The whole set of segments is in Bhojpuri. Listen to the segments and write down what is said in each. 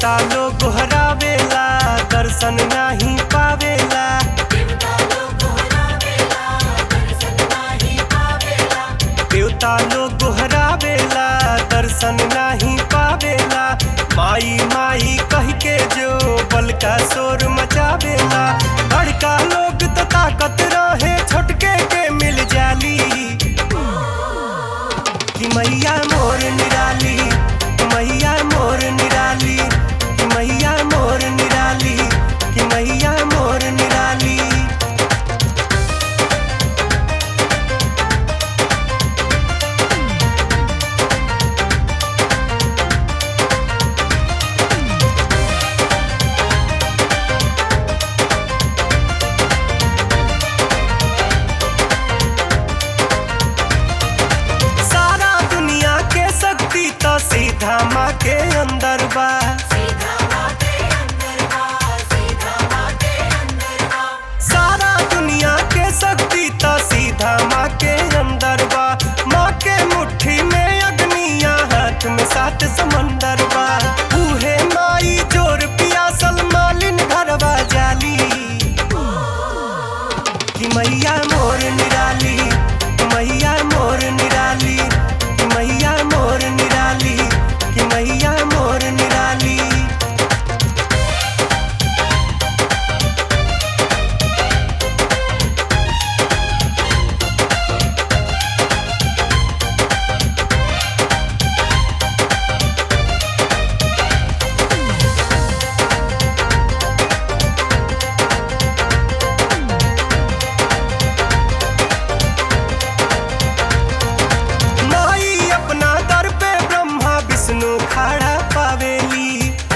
देवता लोग गोहरावेला दर्शन नाही पावेला देवता लोग गोहरावेला दर्शन नाही पावेला माई माई कह के जो बल का शोर मचावेला बड़का लोग तो ताकत रहे छोटके के मिल जाली कि मैया मोर निराली मैया मोर निराली कि मैया मोर निराली कि मैया मोर निराली सारा दुनिया के शक्ति तो सीधा माँ के अंदर बा सारा दुनिया के शक्ति तो सीधा माँ के अंदर बा माँ के मुट्ठी में अग्निया हाथ में सात समंदर बा उहे माई जोर पियासल मालिन घरवा जाली कि मैया मोर निराली मैया मोर निराली कि मैया मोर निराली कि मैया मोर निराली माई अपना दर पे ब्रह्मा विष्णु खड़ा पावेली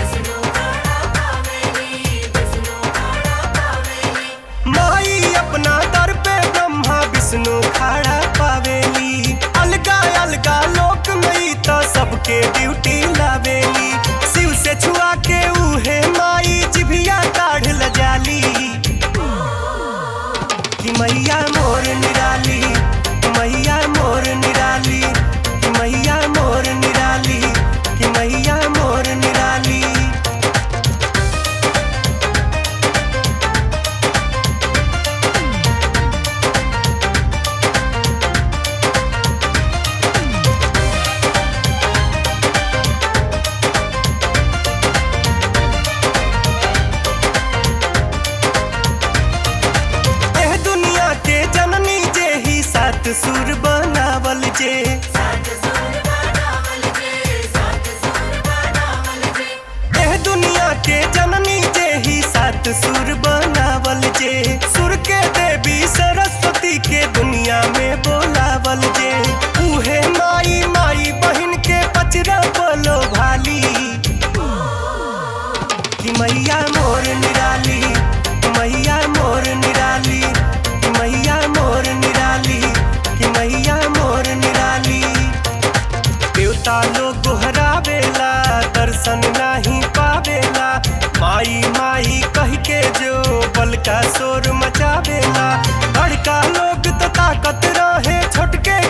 माई अपना दर पे ब्रह्मा विष्णु खड़ा पावेली अलगा अलगा लोक में तो सबके ड्यूटी लावेली शिव से छुआ के उहे माई जिभिया काढ़ ल जाली कि मैया मोर निराली मैया मोर निराली कि मैया मोर निराली कि मैया मोर निराली एह दुनिया के जननी जे ही सात सुर बनावल जे एह दुनिया के जननी जे ही सात सुर बनावल जे सुर के देवी सरस्वती के दुनिया में बोलावल जे उहे माई माई बहिन के पचरा बोलो भाली कि मैया मोर निराली मैया मोर निराली कि मैया मोर निराली कि मैया मोर निराली देवता लोग गोहरावेला दर्शन नहीं पावेला माई माई कह के जो बल का शोर मचावेला बड़का लोग तो ताकत रहे छोटके